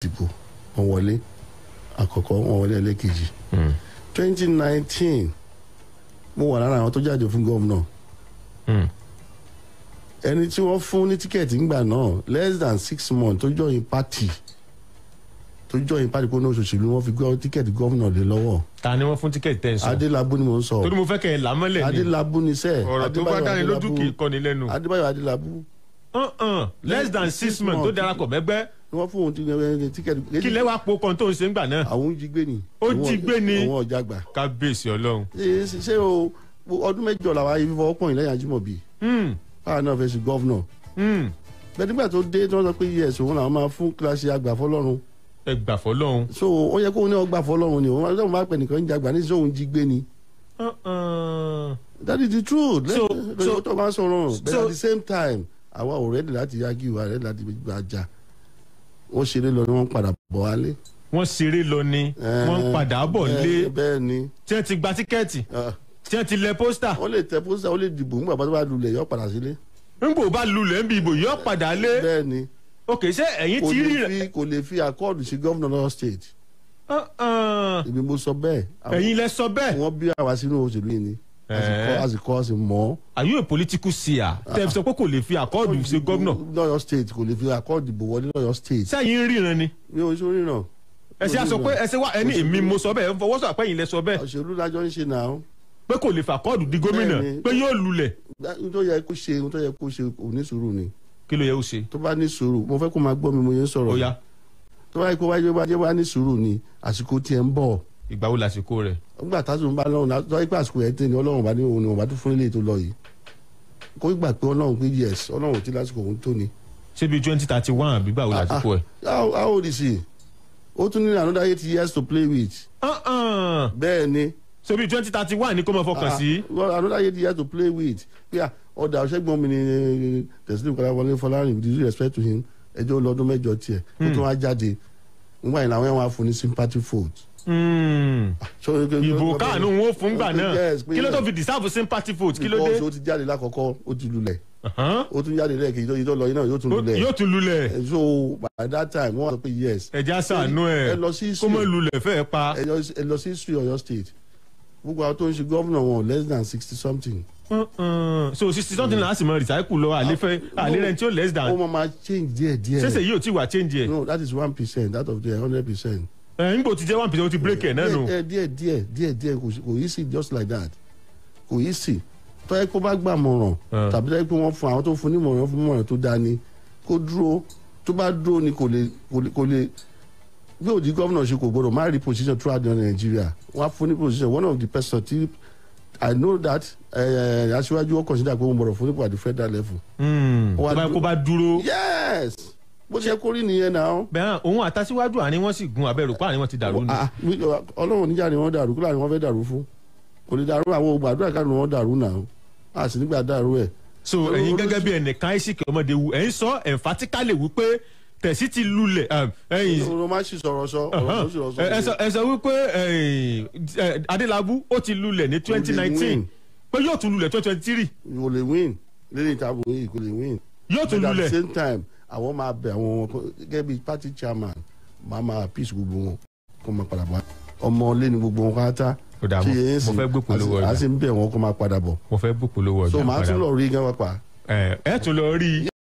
dìbò wọn wọlé àkọ́kọ́ wọn wọlé ẹlẹ́kejì twenty nineteen mo wà lára àwọn tó jáde fún gómìnà ẹni tí wọ́n fún ní tíkẹ́ẹ̀tì ńgbà náà less than six months tó join party tó join party kó ní òṣèlú wọn fi gbọ́ tíkẹ́ẹ̀tì gómìnà lé lọ́wọ́ ta ni wọ́n fún tíkẹ́ẹ̀tì tẹ̀ ń sọ adélábù ni mò ń sọ torí mo fẹ́ kẹ́ ẹ làmọ́lẹ̀ ni adélábù ni sẹ́ ọ̀rọ̀ tó bá dáni lójú kì í kọ́ni lẹ́nu adébáyọ̀ adélábù Uh-uh. less than six months tó darapọ̀ mẹ́gbẹ́ ni wọ́n fún òun tíkẹ́ẹ̀tì kí lẹ́wàá po kan tó ń ṣe ń gbà náà àwọn jí gbé ni Ó jí gbé ni. àwọn ọjà gbà kábíyèsí ọlọ́run. ṣe ṣe- ṣe o ọdún mẹ́jọ làwọn ayé fífọwọ́ pọ̀ yín lẹ́yìn ajímọ̀bí Hmm, báwa náà fẹ́ sí gọ́vnọ̀ hmm. bẹ́ẹ̀ nígbà tó dé tí wọ́n sọ pé yes òun làwọn máa fún kíláàsì àgbà fọlọ́run ẹ gbà fọlọ́run. so ó yẹ kóun ní ọgbà fọlọ́run ni òun máa máa pẹ̀ nìkan ń jagbà ní sóun jí gbé ni Uh-uh. that is the truth So- lẹ́yìn so- tó máa ń sọ̀rọ̀ but so- at the same time àwa ò rẹ́dì láti yági wa rẹ́dì láti gbajà wọ́n ṣeré lọ ni wọ́n padà bọ̀ wálé. wọ́n ṣeré lọ ni wọ́n ń padà bọ̀ Eh, lé bẹ́ẹ̀ ni tí wọ́n ti gba tíkẹ́ẹ̀tì ah, tí wọ́n ti lẹ pósítà wọ́n lè tẹ pósítà wọ́n lè dìbò nígbà tó bá lulẹ̀ yọ padà sílé nígbò bá lulẹ̀ ń bi ìbò yọ padà lé bẹ́ẹ̀ ni ok ṣé ẹ̀yin kò ti rí lè rẹ̀ fi kò lè fi àkọọ́dù sí gómìnà lọ́wọ́ state Uh-uh. èmi mo sọ bẹ́ẹ̀ Àwọn- ẹ̀yin lẹ sọ bẹ́ẹ̀ wọ́n bí àwa sínú òṣèlú yìí ni Eh. àsìkò àsìkò mọ́ are you a political seer tẹ́ ẹ fi sọ pé kò lè fi àkọọ́dù ṣe gómìnà lọ́yọ̀ state kò lè fi àkọọ́dù dìbò wọlé lọ́yọ̀ state sẹ́yìn ń ríran ni mi ò sórí náà ẹ ṣe àsọ pé ẹ ṣe wá ẹni èmi mo sọ bẹ́ẹ̀ ẹ ń fọwọ́ sọ àpẹ́yìn lẹ sọ bẹ́ẹ̀ òṣèlú lájọ́ ń ṣe náà pé kò lè fi àkọọ́dù di gómìnà Bẹ́ẹ̀ni. pé yóò lulẹ̀ ohun tó yẹ kó ṣe ohun tó yẹ kó ṣe kò ní sùúrù ni kí ló yẹ ó ṣe tó bá ní sùúrù mo fẹ́ kó máa gbọ́ mi mo yẹn ń ó sọ̀rọ̀ yá tó bá yẹ kó wáyé wáyé wá ní sùúrù ni àsìkò tiẹ̀ ń bọ̀ ìgbà wo làsìkò rẹ̀ nígbà tásùn bá lọ́run náà tó yẹ pé àsìkò yẹn tẹ̀ ní ọlọ́run bá ní òun ni òun bá tún fún ilé tó lọ yìí kó gbà pé ọlọ́run pé yes ọlọ́run ò tí lásìkò òun tó ni. ṣé bíi twenty thirty one àbí báwo làsìkò ẹ̀. how how old is he? ó tún ní another eight years to play with. Uh-uh. bẹ́ẹ̀ ni ṣé bíi twenty thirty one ni kò mọ fọkàn sí. Ah, well, another eight years to play with. Yeah, ọ̀dà ọ̀ṣẹ́gbọ́n mi ni tẹ̀sílẹ̀ kọ́láwọlé fọlárin with due respect to him ẹjọ́ lọ́dún mẹ́jọ tiẹ̀ kó tó wá jáde nígbà yìí làwọn yẹn wá fún ní sympathy vote. Hmm. So, ìbò káànù wọn ó fún gbà náà Yes, pé kí ló tó yes. fi deserve sympathy vote kí ló dé. because ó ti jáde lákọ̀ọ́kọ́ ó ti lulẹ̀ Uh-huh. ó tún jáde lẹ́ẹ̀kejì tó yìí tó lọ yìí náà yóò tún Ó- lulẹ̀. yóò tún lulẹ̀ Eh, so by that time wọ́n sọ pé yes. ẹja sànú ẹ ẹ lọ sí kó mọ history lulẹ̀ fẹ́ẹ́ pa. ẹ lọ- ẹ lọ sí history Ọ̀yọ́ state gbogbo àwọn tó ń ṣe gómìnà wọn less than sixty something. Uh-uh. so sixty something náà sì mọ recycle lọ àlefẹ àlérẹ tí ó less ó than máa ma change díẹ̀ díẹ̀. ṣẹṣẹ yìí ò tí wà change ẹ no that is one percent out of the hundred percent. ẹ nígbò tí jẹ one percent ó ti break ẹ náà nù. díẹ̀ díẹ̀ díẹ̀ díẹ̀ díẹ̀ kò sí- kò yí sí just like that kò yí sí tọ́yẹ kó bá gbà mọ̀ràn Ah. tàbí tọ́yẹ pé wọ́n fún àwọn tó fún ní mọ̀ràn fún mọ̀ràn tó dání kó dúró tó bá dúró ni kò lè kò lè kò lè bí òdi gómìnà ṣe kò gbọdọ̀ má rí position throughout the Nigeria wọ́n á fún ní position one of the person tí I know that eh, aṣíwájú wọ́n consider pé wọ́n gbọdọ̀ fún nípò at the federal level. Hmm. Ó wá tó bá dúró- kó bá dúró. yes bó ṣe kó rí nìyẹn náà. bẹ́ẹ̀ òun àtàsíwájú àárín wọn sì gun abẹ́rù pa àárín wọn ti dàrú ni. Ah, mi- ọlọ́run níjà ni wọ́n dàrú kíláà ni wọ́n fẹ́ dàrú fún kò ní dàrú àwọn gbàdúrà ká ni wọ́n dàrú náà a sì nígbà dàrú ẹ̀. so olórí- ẹ̀yin gẹ́gẹ́ bí ẹnìkan àìsíkì ọmọdé wu ẹ̀ ń sọ emphatically wípé tẹ̀sí ti lulẹ̀ um, ẹ̀yin ọ̀rọ̀ má sì sọ̀rọ̀ sọ ọ̀rọ̀ tó sì rọ̀ sọ. ẹ ẹ sọ ẹ sọ wípé ẹ̀yin, ẹ, Adélabú ó ti lulẹ̀ ní twenty nineteen win. pé yóò tún lulẹ̀ twenty twenty three kò lè win lẹ́yìn ìtàbọ̀ yìí kò lè win. yóò tún But at the lulẹ̀ same time àwọn máa bẹ àwọn ọmọ kan- gẹ́gẹ́ bí party chairman máa máa peace gbogbo wọn kó máa padà bọ̀ ọmọ ilé ni gbogbo wọn káátá. Ó dà, mo- mo fẹ́ gbé polówó a ọjà. sì ń bẹ̀ wọn kó máa padà bọ̀. mo fẹ́ gbé polówó so ọjà màá padà tún lọ rí gan pa. ẹ ẹ tún lọ rí i